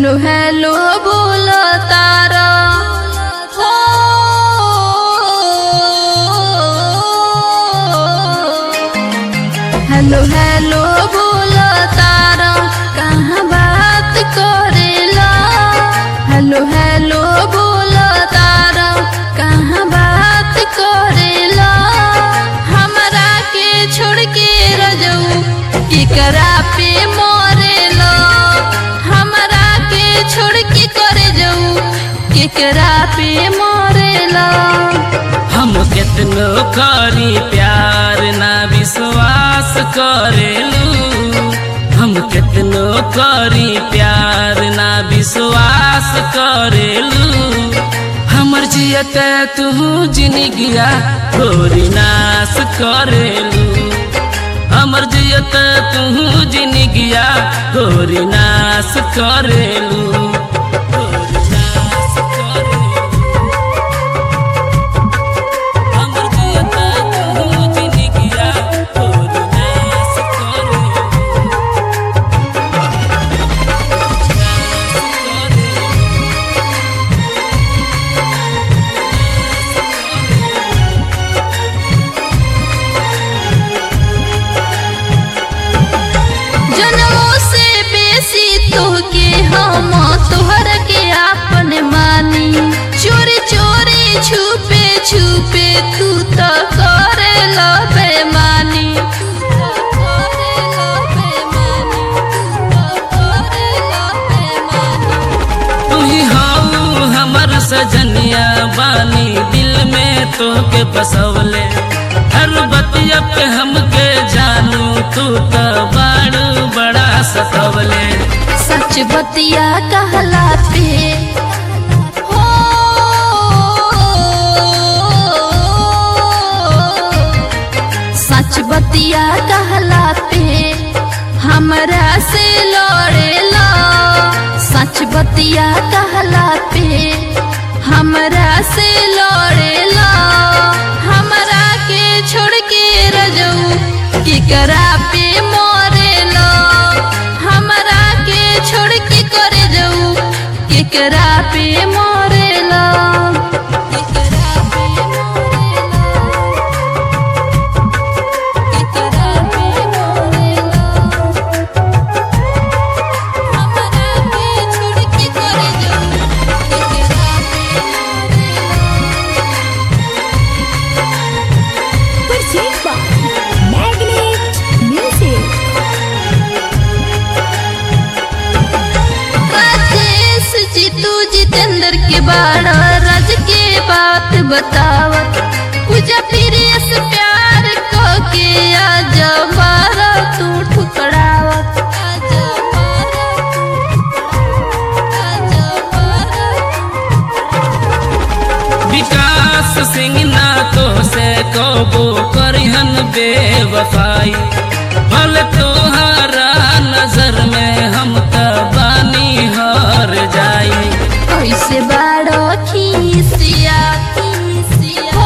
Hello hello बोल तारा हो hello hello बोल तारा कहाँ बात करेला हेलो हेलो बोल तारा कहाँ बात करेला हमरा के छोड़ के रजऊ केकरा पे मरेला हमरा के छोड़ के करे जाऊ केकरा पे मरेला हम केतनो करी प्यार ना विश्वास करेलू हम केतनो करी प्यार ना विश्वास करेलू हमर जियत तू जिनगिया गोरी नाश करेलू हमर जियत तू जिनगिया गोरी नाश करेलू गोरी नाश करेलू हमर जियत तू जिनगिया गोरी नाश करेलू जनमों से बेसी तोहके हम तोहर के आपन मानी चोरी चोरी छुपे छुपे तू तो करे लो बेमानी तू ही हाउ हमर सजनिया बानी दिल में तोहके बसवले हर बतिया पे हमके जानू तू तो बाड़ू बड़ा सतवले सच बतिया कहला पे हो सच बतिया कहला पे हमरा से लड़ेला सच बतिया कहला पे हमरा से लड़ेला हमरा के छोड़ के रजऊ केकरा पे मरेला हमरा के छोड़ के करे जाऊ केकरा पे मरेला केकरा पे मरेला केकरा पे मरेला हमरा के छोड़ के करे जाऊ केकरा पे मरेला Purchased by Magnet Music. Rajesh जी तू जितेंद्र के बाड़ा राज के बात बतावत पूजा प्रिय से प्यार को के आज मारा तू ठुकरावत आज मारा आज मारा विकास सिंह ना तो से कबो करिहन बेवफाई भल तोहरा नजर में हम त बानी हर जाई कैसे बाड़ो खीसिया खीसिया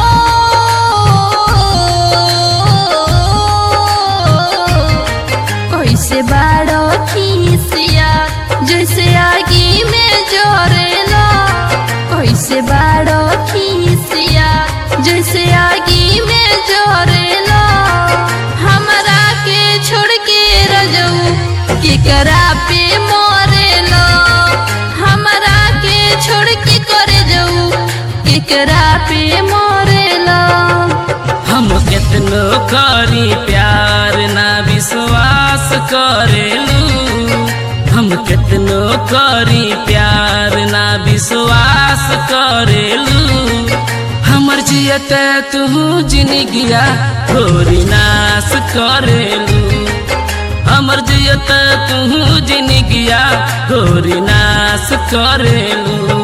हो कैसे बाड़ो खीसिया जैसे आगी में जोरेला कैसे बाड़ो खीसिया जैसे आगी में जोरेला हमरा के छोड़ के रजऊ केकरा पे मरेला हमरा के छोड़ के करे जाऊ केकरा पे मरेला हम केतनो करी प्यार ना विश्वास करेलू हम केतनो करी प्यार ना विश्वास करेलू हमर जियत तू जिनगिया गोरी नाश करेलू हमर जियत तू जिनगिया गोरी नाश करेलू